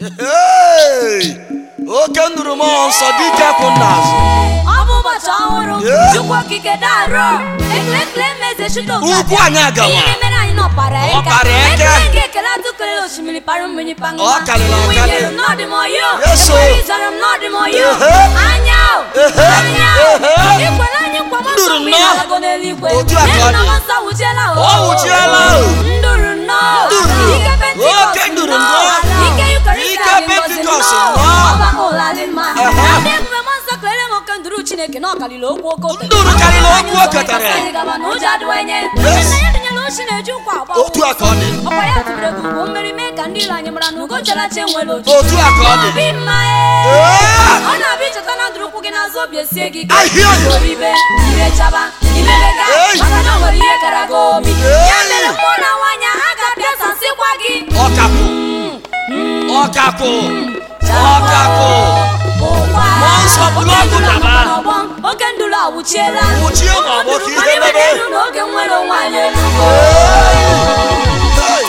Hey! oke nụrụ mmụọ nsọ dike kwụ n'azụ ọ bụ ụbọchị ọhụrụ Yeah. chukwu okike darụ ekele ekele meze chute Ugwu anyị agawa. ihe mere anyị nọpara Ọ kpara eke. ekele nke ekele atụkele osimiri para mmiri paṅụ Ọ karịrị akarị. n'ọdịmoyo Yes, o. ekwere ịzọrọ m n'ọdịmoyo Ehe. anya o Ehe. anya o Ehe. ikwere anyị nkwa mọ Nduru nsọ mgbe ị nnọọ. na-alago n'eluigwe Otu a ka ọ N'ihi na dị. mmụọ nsọ wụchiela o Ọ wụchiela o. nduru nnọọ Nduru. ike pentikọst Oke nduru nnọọ. ike yukarịsị Ike adị ngọzi Pentikọst nnọọ nnọọ. ọgbakọ ụla dị mma Ehe. ndị ebube mmụọ nsọ kelere m oke nduru chineke na ọkalile okwu oke oke Nduru karịrị okwu o ketara. Anyị gaba na ụjọ adịwa enye Yes. nna ya dịnyela ochi na-eji ụkwa agba otu a ka ọ dị ọkwa ya tụbere gị ugwu mmeri mee ka ndị ilo anyị mara na ugo characha enwere ochi Otu a ka ọ dị. Obi mma Ee. ee. ọ na-abịa icheta na ndụrụ ụkwụ gị n'azụ obi esie gị ike I hear you. oribe ire chaba imebega Hey. maka na o nwere ihe kara gị obi Hey. ya mere mmụọ na nwaanyị a ga-abịa sansịkwa gị ọkapụ ọkapụ ọkapụ Mmụọ nsọ bụrụ ọkụ daba. oke nduru awụchiela Nwụchie ma ọ bụ ka ihe mebe. elu n'oge nwere onwe anyị elugo Hey!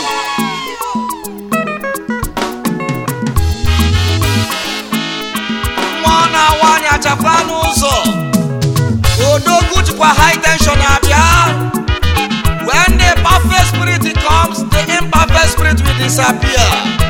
mmụọ na-awa anya chakwa n'ụzọ odogwu jikwa high tension abịa when the perfect spirit comes the imperfect spirit will disappear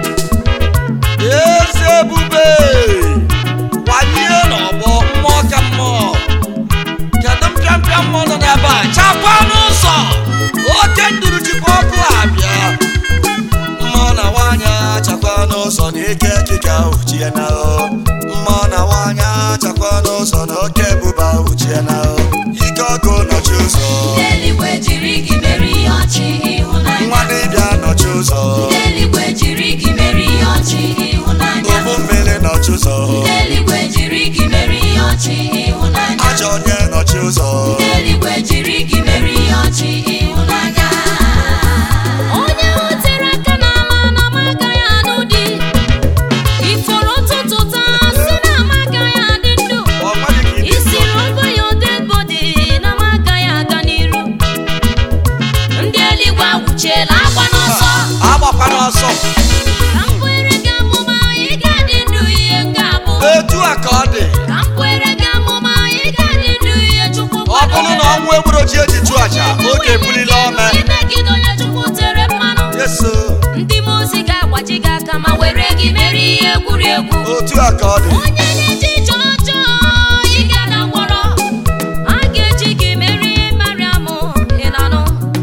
eze ebube wanye n'ọgbọ mmụọ ka mmụọ kedu mpịampịa mmụọ nọ n'ebe a chakwa n'ụzọ oke nduru jikwa ọkụ abịa mmụọ na nwaanyị chakwa n'ụzọ na ike kika uchie na o mmụọ na nwaanyị chakwa n'ụzọ na oke ebube uchie na o ike ọkụ nọchi ụzọ eluigwe jiri gị mere ihe ọchị ịhụnanya nwa dibịa nọchi ụzọ eluigwe jiri gị mere ihe ọchị ịhụnanya ụgbụ mmiri nọchi ụzọ eluigwe jiri gị mere ihe ọchị ịhụnanya ajọ onye nọchi ụzọ eluigwe jiri gị mere ihe ọchị ịhụnanya onye hụtere aka n'ama na amaga ya anụ di ifuru ụtụtụ taa si na amaga ya adị ndụ ọ gwaghị ka ịdị isi ndụ. rogo ya dead body na amaga ya aga n'iru ndị eluigwe agwụchiela agba n'ọsọ agbakwa n'ọsọ ka m kwere gị amụma ị ga-adị ndụ ihe m ga-abụ etu a ka ọ dị ka m kwere gị amụma ị ga-adị ndụ ihe chukwu ọ bụrụ na ọnwụ egburu ji eji chụ aja oge ebulila ome imegide onye chukwu tere mmanụ yeso ndị mmụọ ozi ga-agbaji gị aka ma were gị mere ihe egwuregwu otu a ka ọ dị onye na-eji ije ọjọọ ị ga-aga gwọrọ a ga-eji gị mere ihe mariam ị na-anụ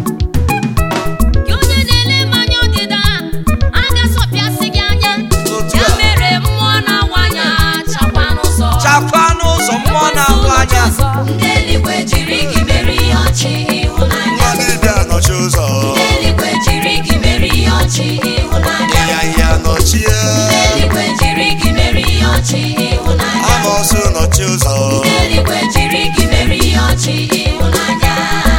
gị onye na-ele mmanya ọdịda a ga-asọpịasị gị anya Otu ya a. mere mmụọ na-awanya chakwa n'ụzọ chakwa n'ụzọ mmụọ na-ahụ anya ndị eluigwe jiri gị mere ihe ọchị ịhụnanya nwa dibịa nọchi ụzọ ndị eluigwe jiri gị mere ihe ọchị ịhụnanya ịnyanya nọchie eluigwe jiri gị mere ihe ọchị ịhụnanya amọsụ nọchi ụzọ eluigwe jiri gị mere ihe ọchị ịhụnanya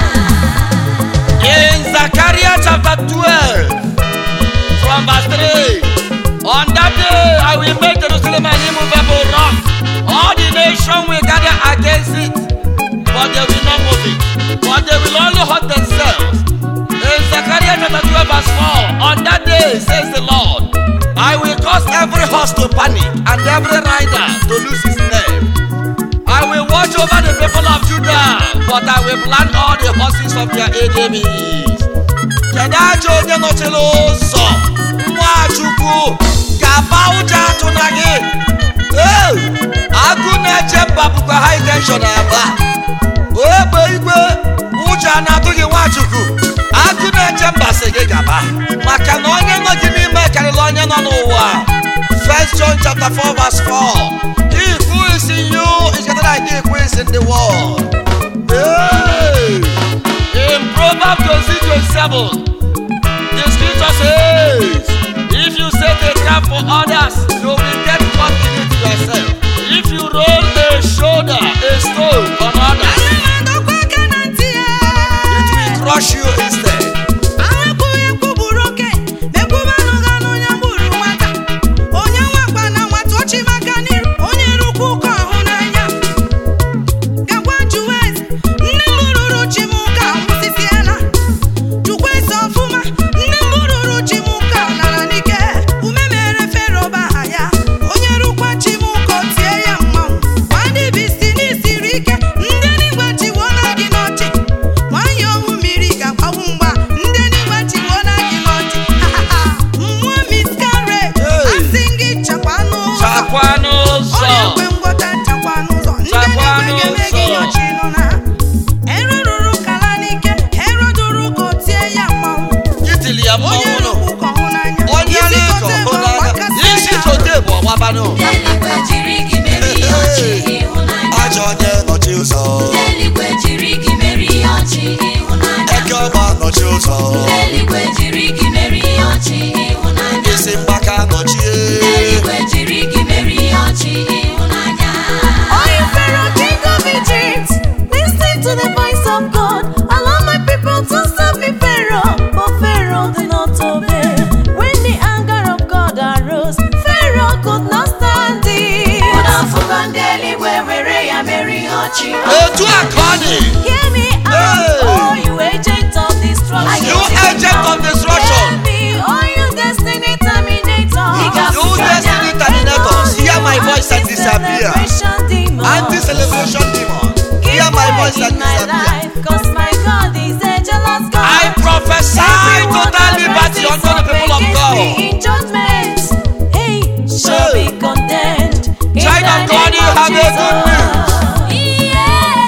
In Zechariah chapter 12, from verse 3, on that day I will make Jerusalem an immovable rock. All the nation will gather against it, but they will not move it, but they will only hurt themselves. In Zechariah chapter 12, verse 4, on that day, says the Lord, I will cause every horse to panic and every rider to lose his name. I will watch over the people of Judah, but I will plant all the horses of their enemies. Kedu aja onye nọchiri ụzọ Nwachukwu ga-aba ụjọ atụ na gị Ee, agụ na-eche mba bụkwa high tension aba ogbe igwe ụjọ a na-atụ gị Nwachukwu agụ na-eche mba si gị gaba maka na onye nọ gị n'ime karịrị onye nọ n'ụwa First John chapter 4 verse 4 He who is in you is greater than he who is in the world. Hey! In Proverbs 27, the scripture says, If you set a trap for others, you will get caught in it yourself. If you roll a shoulder, a stone on others, it will crush you instead. onye rukwu ụka ọhụ n'anya gakwa juwe nne m rụrụ chi m ụka nwụsịsịala jukwa ese ọfụma nne m rụrụ chi m ụka lara n'ike ume mere fero ba ha ya onye mmanwụ nụ rukwu ka ọhụ n'anya onye isi na-ekọ kote bụ hụrụ anya ọgbakasị isi ya tote bụ ọgbabanụ Eluigwe jiri gị merie ọchị ịhụnanya. ajọ onye nọchi ụzọ Eluigwe jiri gị merie ọchị ịhụnanya. eke ọgba nọchi ụzọ Eluigwe jiri gị merie ọchị ịhụnanya. isi mgbaka nọchie Eluigwe jiri gị merie ọchị ịhụnanya. Oh, you Pharaoh, king of Egypt, listen to the voice of God. Allow my people to serve me, Pharaoh. But Pharaoh did not obey. When the anger of God arose, Pharaoh could not stand it. Ụda afụgo ndị eluigwe were ya merie ọchị. otu a ka ọ dị Hear me out, Hey. oh you agent of destruction. you agent of destruction Hear me, oh you destiny terminator. you destiny terminators hear my voice and disappear Celebration demon. anti-celebration demon hear my voice and disappear Cause my God is a jealous God. I prophesy total liberty unto the people of God. In judgment, hey, shall be condemned. In Child of the God, name you of have a good Jesus.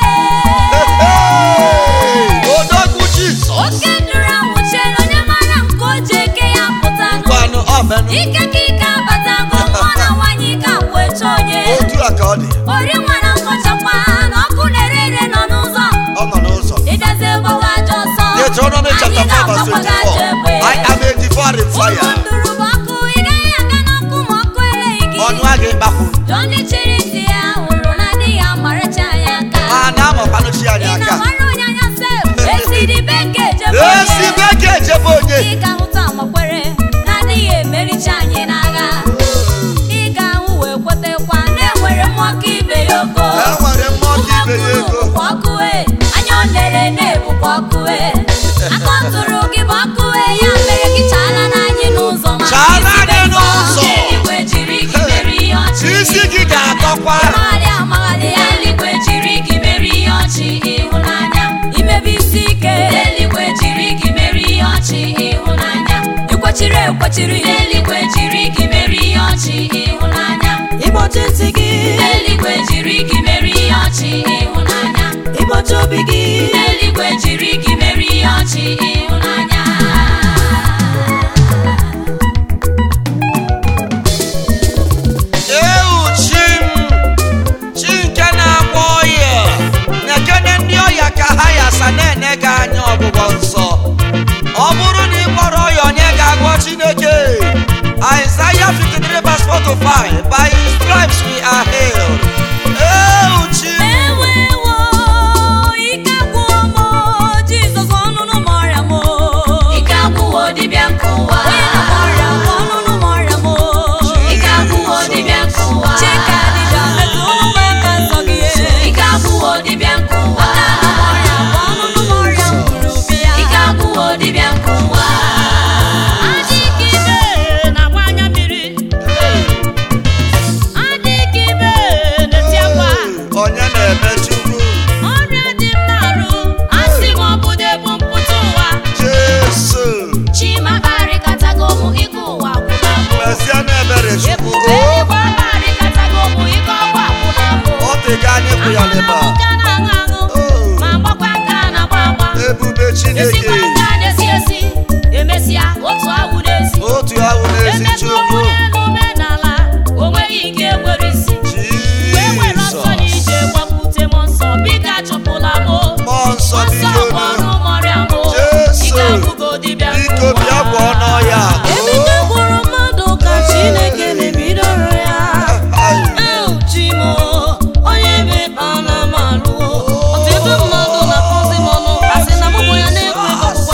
Yeah. odogwu jizọs Oke nduru anwụchiela onye mara nke o ji eke ya pụta nụ. ngwanụ ọmenụ Ike ka ike abatago mmụọ na nwanyị ike agwụcha onye. otu a ka ọ dị Ori nwa na nkọchakwa na ọkụ na-ere ere nọ n'ụzọ. ọ nọ n'ụzọ Ịgazi egbogo ajọ ọsọ. Deuteronomy chapter Anyị 4 verse ga-agbakwa gị ajọ 24 egbe. I am a devouring Ụmụ fire nduru bụ ọkụ, ị gaghị aga n'ọkụ ma ọkụ eleghị gị. ọnụ a ga-ekpakwu Jọn chịrị ntị ya hụrụ na di ya maracha ya aka. a na-amakwanụ chi anyị Ị aka na-amara onye anya sef, esi dị be nke ejebe esi onye. be ga-ejebe onye Ị ga-ahụta amakwere na adịghị emericha anyị n'agha. Ị ga-ahụ wee kwetekwa na enwere mmụọ ka ibe ya ogo. e nwere mmụọ ka ibe ya ego Bụkwa ọkụ e, anya ọ na-ere na-ebukwa ọkụ e. Aka ọ tụrụ gị bụ ọkụ e, ya mere gị chaala n'anyị n'ụzọ ma Chaala isi be anyị nsọ. n'ụzọ. Eluigwe jiri gị merie ọchị. isi gị ga-atọkwa Amagharị amagharị ya eluigwe jiri gị merie ọchị ịhụnanya imebe isi ike eluigwe jiri gị merie ọchị ịhụnanya ikwechiri ekwechiri eluigwe jiri gị merie ọchị ịhụnanya Ịgbochi ntị gị, eluigwe jiri gị merie ọchị ịhụnanya ịgbochi obi gị. eluigwe jiri gị merie ọchị ịhụnanya ewu chi m chi nke na-agwọ ọya na-ekene ndị ọya ka ha yasa na-ene gị anya ọgwụgwọ nsọ ọ bụrụ na ị gwọrọ ọya onye ga-agwọ chineke Isaiah 53 verse 4 to 5 by his stripes we are healed ewu chi m Ewewo, ike agwụwo m, Jizọs ọnụnụ m ọrịa m. Ike agwụwo dibịa nke ụwa. Onye na-agwọ ọrịa bụ ọnụnụ m ọrịa m. Ike agwụwo dibịa nke ụwa. Chika dibịa metụ ọnụ m aka nsọ gị. Ike agwụwo dibịa nke ụwa. Aka m ọrịa bụ ọnụnụ m ọrịa m gburu bịa. Ike agwụwo dibịa nke ụwa. Adịghị ibe na-agba anya mmiri. Adịghị ibe na-eti akwa. onye na-eme chukwu ọrịa dị m n'arụ asị m ọbụdo ebu mpụta ụwa jesu chima kparịkọtago ụmụ ike ụwa gwụla mbụ mezie na-ebere chukwu ebube eluigwe kparịkọtago ụmụ ike ọgwa gwụla mbụ ọ dịga anyị bụ ya leba nka na-aṅụ aṅụ ma gbakwa nka na-agba agba ebube chineke esikwa nka na-esi esi emesịa otu awụ n'ezi otu ahụ n'ezi emekwa chukwu onwe n'omenala o nweghị ike nwere isi wee were ọsọ na jizọs ije gbapute m nsọ biko achụpụla m mmụọ nsọ ọsọ biko bụ ọnụ mọrịa m Jesu, ike agwụgo dibịa biko bịa gwọọ n'ọya Emeka gwụrụ mmadụ ka Chineke na-ebidoro ya. Euchimo, onye mekpa na malụ. Ọtụtụ mmadụ na-akpọzi m ọnụ, asị na mụ bụ ya na-ekwe ọgwụgwọ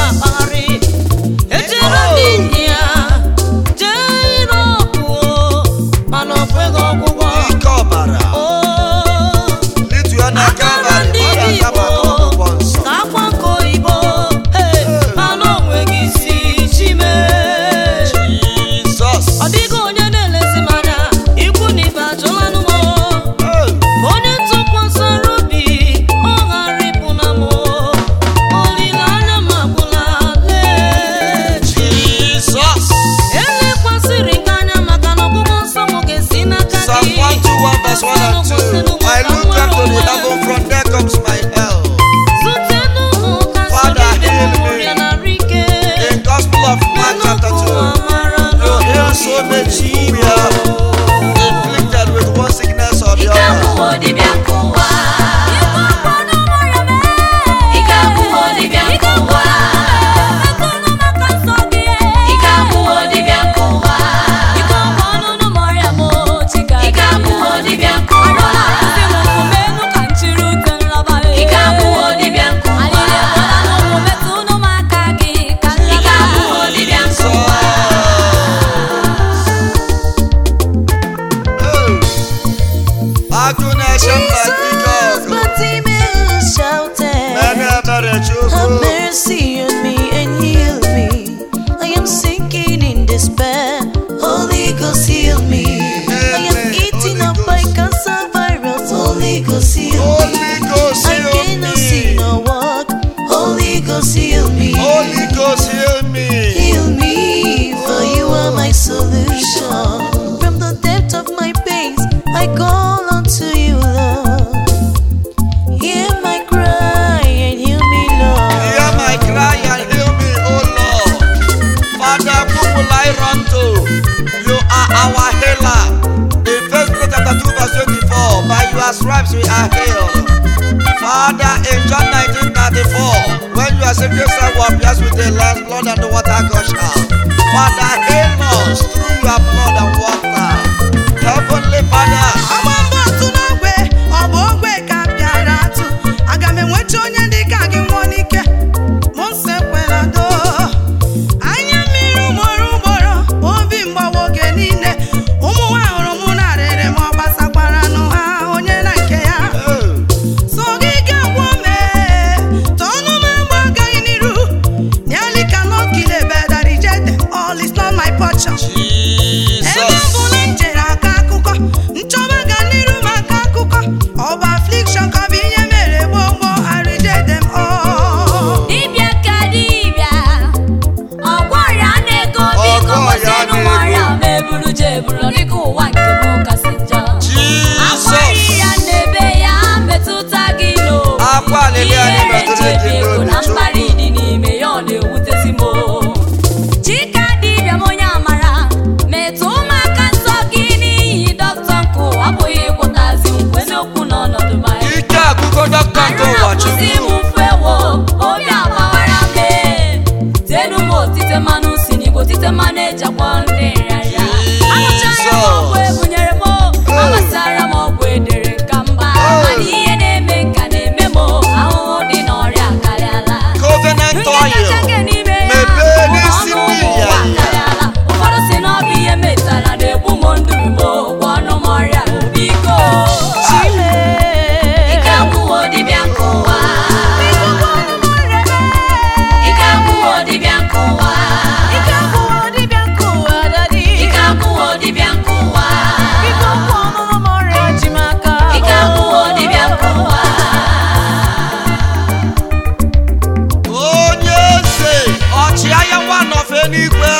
Father, who will I run to? You are our healer. In First Peter chapter 2, verse 24, by your stripes we are healed. Father, in John 19, 34, when you are saved, yourself will pierced with the last blood and the water gush out. Father, heal us through your blood and water. Heavenly Father, Agba mbọ atụ n'ogwe, ọ bụ ogwe ka m bịara atụ. Aga m enweta onye dị ka gị nwụọ n'ike. Mụ nsọ ekwela doo. Anya mmiri ugboro ugboro, obi mgbawa oge niile. Ụmụ nwa hụrụ mụ narịrị ma ọ gbasakwara nụ ha onye na nke ya. oh, So gị ga-agwọ mee, tọọnụ m agba agaghị n'iru. Nearly cannot kill a bird that rejected. All is not my portion. Ebe ọ Jesus. bụ na m jere aka akụkọ, nchọba ga n'iru m aka akụkọ. Ọ bụ affliction ka ọ bụ ihe mere gboo gboo, I reject them all. Dibịa ka dibịa, ọgwọ ọrịa na-ego biko Ọgwọ ọrịa gosinụ m na-ego. ọrịa ma eburu je eburu dịka ụwa nke m kasị njọ. Akwari Jesus. ya na-ebe ya metụta gị n'obi. Akwa alili anyị Ihere metụrụ gị nchebi ego na n'obi, mkparị dị n'ime ya ọ na-ewutezi m. Chika dibịa m onye amara, metụ ụmụaka nsọ gị n'ihi dọkịta nke ụwa abụghị ịgwọtazi nkwe n'okwu n'ọnọdụ ma ya. Ike agụgo dọkịta nke Arụ ụwa na-akwụsị m Chukwu. mfe wo, obi agbawara m ee. Tenu m otite mmanụ si n'igbo tite mmanụ ejakwa ndị nrịarịa. Aṅụchara m ọgwụ ebunyere m, agbasara m ọgwụ edere ka mba. Mana ihe na-eme nka na-eme m, ahụhụ dị n'ọrịa akarịala. Covenant Nke oil. kacha nke n'ime ya, Mepee bụ n'isi ọnụ mmiri ụwa ya. akarịala. Ụfọdụ si na ọ bụ ihe metara na-egbu m nduru m, gwa ọnụ m ọrịa biko. Ike agwụwo dibịa nke ụwa. Ike agwụwo dibịa nke ụwa. Ike agwụwo dibịa nke ụwa. Ike agwụwo dibịa nke ụwa. onye eze ọchịagha nwa of eluigwe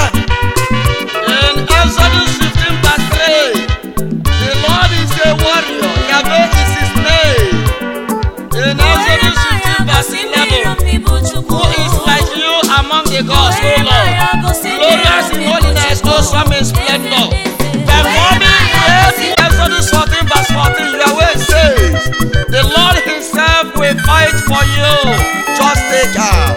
In Exodus 15 verse 3, the Lord is a warrior, Yahweh is his name. In Exodus 15 verse 11, who is like you among the gods, O Lord? Glorious in holiness, awesome in splendor. Performing great in Exodus 14 verse 14, Yahweh says, the Lord himself will fight for you. just take am.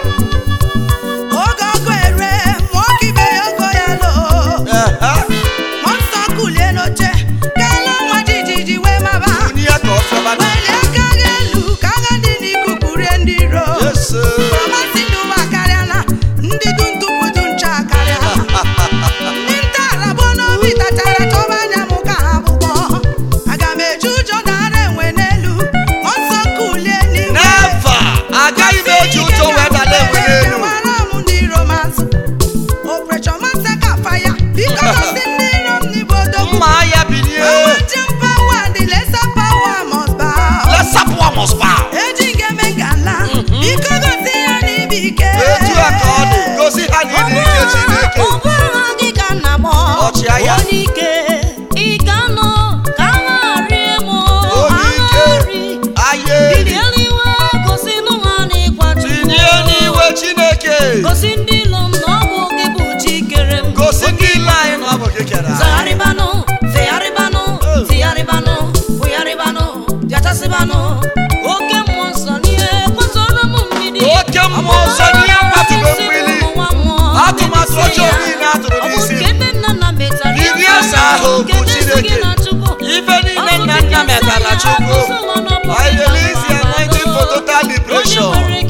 Oge ọgụ ere, mụọ ka ibe ya ogo ya loo. Ehe. Mmụọ nsọ kulie n'oche, ka ala nwa jijiji wee maba. Bunye ka ọfịọma na- Welie aka gị elu, ka agha dị n'ikuku rie ndị iro. Yes, sir. Ọmasị ndị ụwa akarịala, ndị du ntụpụ du ncha akarịala. Ndị nta arabụ n'obi tachara chọba anya m ka ha bụkpọ. Aga m eji ụjọ dara enwe n'elu, mmụọ nsọ kulie n'igwe. Never. Agaghị m eji ụjọ wee dala enwe n'elu. Ewara m ndị iro m azụ. Operation Massacre fire, biko gosi ndị iro m n'igbo odogwu. Mma agha bilie. Mountain power, the lesser power must bow. Lesser power must bow. Eji nke me ngala, biko gosi ya n'ibi ike. Etu a ka ọ dị. Gosi ha na ịdị ike Chineke. Ọ bụrụ gị ka nna m Ọchịagha. onye ike ike anụ ka nwa rie m Onye ike. anụ ri Aye. bilie eluigwe gosi nụ ha na ịkwatu Tinye n'iwe Chineke. gosi ndị ilo m na ọ bụ gị bụ chi kere m Gosi ndị ile anyị na ọ bụ gị kere anyị. zagharịbanụ fegharịbanụ Oh. tigharịbanụ fụgharịbanụ bịachasịbanụ oke mmụọ nsọ n'ihe kwatụrụ m mgbidi Oke mmụọ nsọ n'ihe kwatụrụ mgbidi. Atụmatụ ọjọọ niile a tụrụ n'isi m. Iri eze ahụ bụ Chineke. Ife niile nna nna metara Chukwu. I release the anointing for total liberation.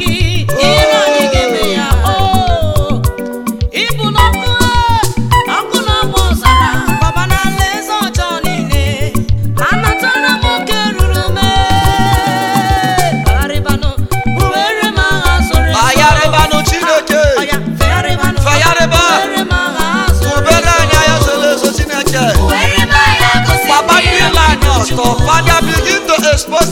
Ịbụ n'ọkụ ọkụ na-agba ọzara baba n'ala eze ọjọọ niile anatara m oke ruru m bagharịbanụ buwere m agha zoro ezo. Agharịbanụ Chineke. Ọya, fegharịbanụ Fegharịba. buwere m agha zoro Ubere ezo. anyị anya soro ezo Chineke. Buwere m agha gosi Papa ndị niile iro anyị ọtọ. Father begin to expose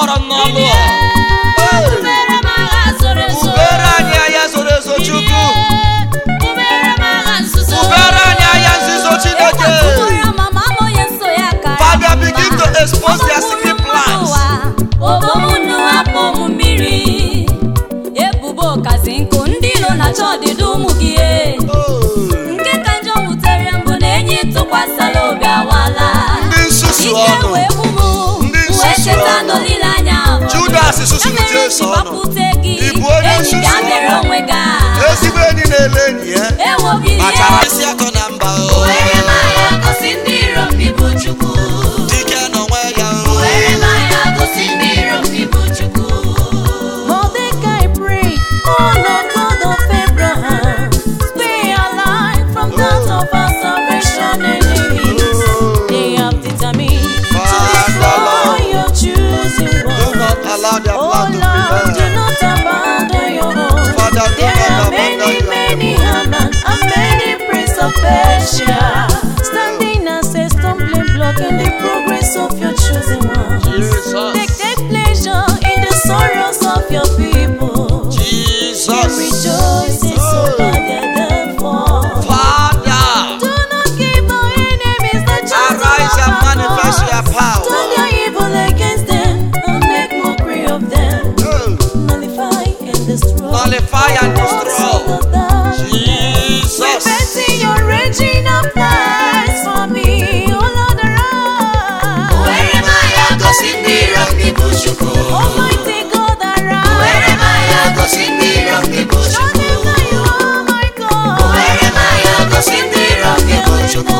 kpọrọ m n'ọlụ a Bubere m agha zoro ezo. ubere anyị ahịa zoro ezo chukwu Bubere m agha nzuzo. ubere anyị ahịa nzuzo chineke Ịkwatụbara mama m onye so ya kara Father, mma. begin to expose their secret plans. obomunu hapụ ụmụ mmiri ebubo kazi nkụ ndị ilo na-achọ ọdịda ụmụ gị e. nke ka njọ wutere mbụ na enyi tụkwasịla obi awala ndị nsusu ike ọnụ wee gbu m Ndị wee nsusu cheta ọnụ. n'olileanya ahụ. Judas susuru Ya mere Jesu ji ọnụ. gbapute gị Ị bụ onye enyi bịa nsusu mere ọnụ. onwe gị aha. ezigbo enyi na-ele enyi ya ewo bilie kpachara isi akọ na mba o. were m agha gosi ndị iro m ịbụ Chukwu dike n'onwe ya o. were m agha gosi ndị iro m ịbụ Chukwu Mordecai pray, oh Lord God of Abraham, spare our life from that of our salvation enemies. They have determined to destroy your choosing do one. not allow their Oh plan to Lord, do prevail not abandon your own. Father, do There not are abandon many, your many Haman and many prince of Persia standing as a stumbling block in the progress of your chosen ones. They jesus take pleasure in the sorrows of your people. They jesus rejoice in so bad their downfall. father Do not give our enemies the chance arise to and laugh manifest at your us. power Turn their evil against them and make mockery of them. Oh, Nullify and destroy. Nullify and the works destroy. of the darkness. jesus Repenting your raging up lies for me, oh Lord, arise. were m agha gosi ndị iro m ịbụ Chukwu Almighty God, arise. were m agha gosi ndị iro m ịbụ Show Chukwu them that you are my God. were m agha gosi ndị iro m ịbụ Chukwu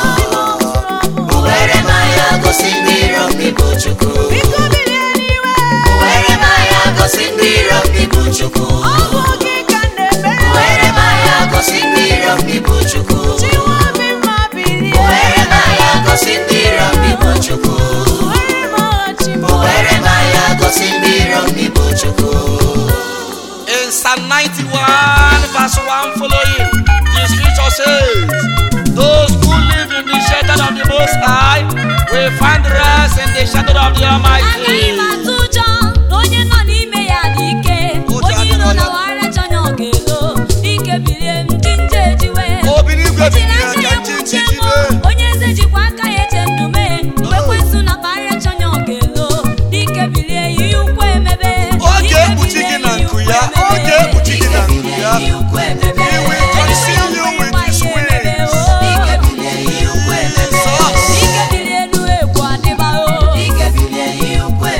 were m agha gosi ndị iro m ịbụ Chukwu Biko biri eluigwe. were m agha gosi ndị iro m ịbụ Chukwu Ọ bụ gị ka m na-ekpere. were m agha gosi ndị iro m ịbụ Chukwu Chiwa obi mma bilie. were m agha gosi ndị iro m ịbụ Chukwu Were m aghachi m. were m agha gosi ndị iro m ịbụ Chukwu In Psalm 91, verse 1 following, the scripture says, Those who live in the shelter of the Most High will find rest in the shadow of the Almighty. Agaghị m atụ ụjọ na onye nọ n'ime ya dị ike Ụjọ onye iro adịrọ ya. na waracha anya ọ ga-elo ike bilie m ndị nje ejiwe Obi n'igwe Ejiri bilie aka ka ya ntị kpuchie ntị mụ, jibe. onye eze jikwa aka ya eche ndụ mee mgbe kwesị na kparịacha anya ọ ga-elo ike bilie iyi ukwu emebe Ọ Ike ga-ekpuchi bilie, gị na iyi nku ukwu ya. Ọ emebe. ga-ekpuchi gị na nku ya. Iyi ukwu emebe. He will conceal you with his Emebe, wings. oh. Ike bilie, iyi ukwu emebe. Jesus. Ike bilie enu egwu adịba o. Ike bilie, iyi ukwu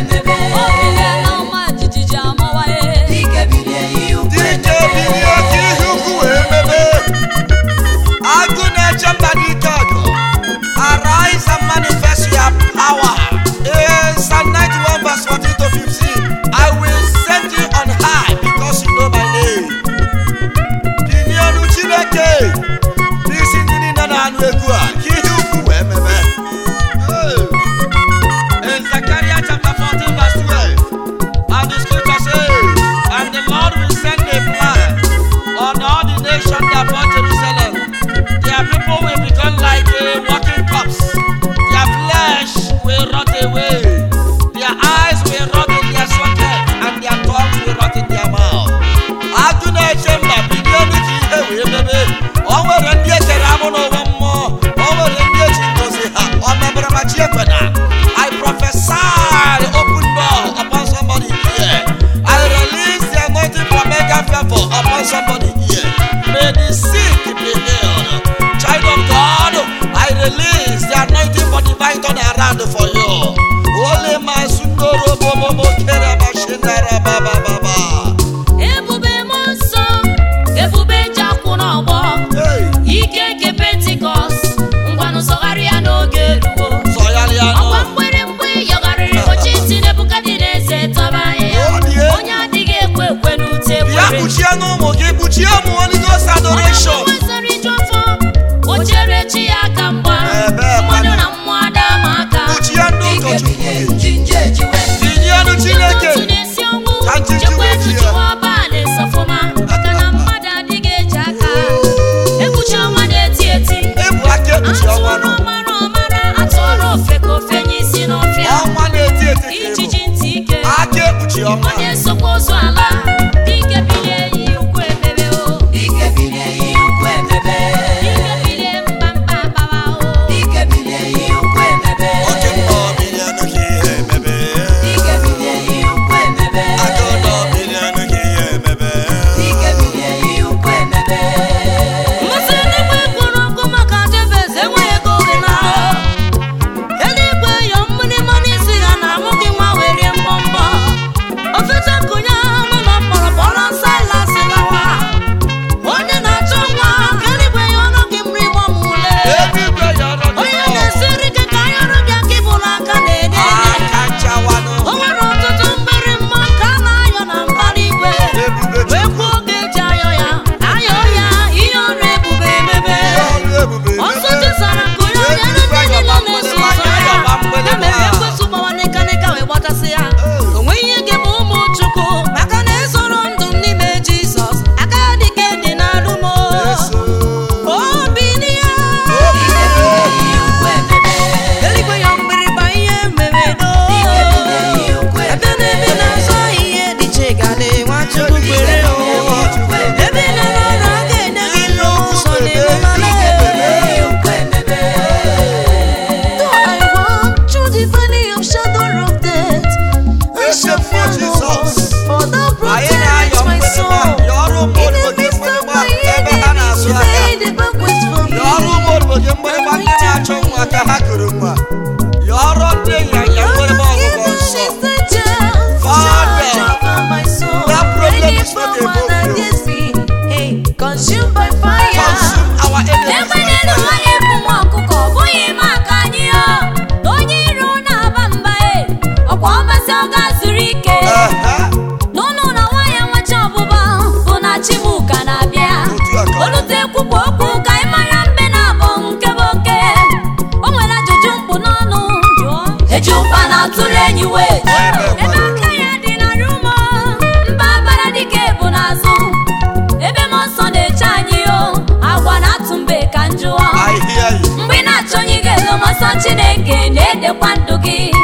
maka ha kụrụ nwa yọrọ ndị ịnyanya nwere m ọgwụgwọ nsọ Father, that problem is not above you. Consumed by fire. consume our enemies Ebe by n'elu fire. anyị bụ nwa ọkụkọ ọ bụghị maka anyị o na onye iro na-aba mba e ọkwa ọmasị ọ ga-zuru ike Ehe. n'ụnụ na nwaanyị nwachi ọbụba bụ na chibuka na-abịa Otu a ka ọ dị. olute kwupụ okwu ka anyị mara mbe na abụ nke bụ oke o nwere ajụjụ mkpu n'ọnụ eji ụkpa na-atụrụ enyi wee Ebe ebe aka ya dị na rumo mba bara dike bụ n'azụ ebe m ọsọ na-eche anyị o agwa na-atụ mbe ka njụọ I hear you. mgbe ị na-achọ onye ị ga-elo m ọsọ chineke na-edekwa ndụ gị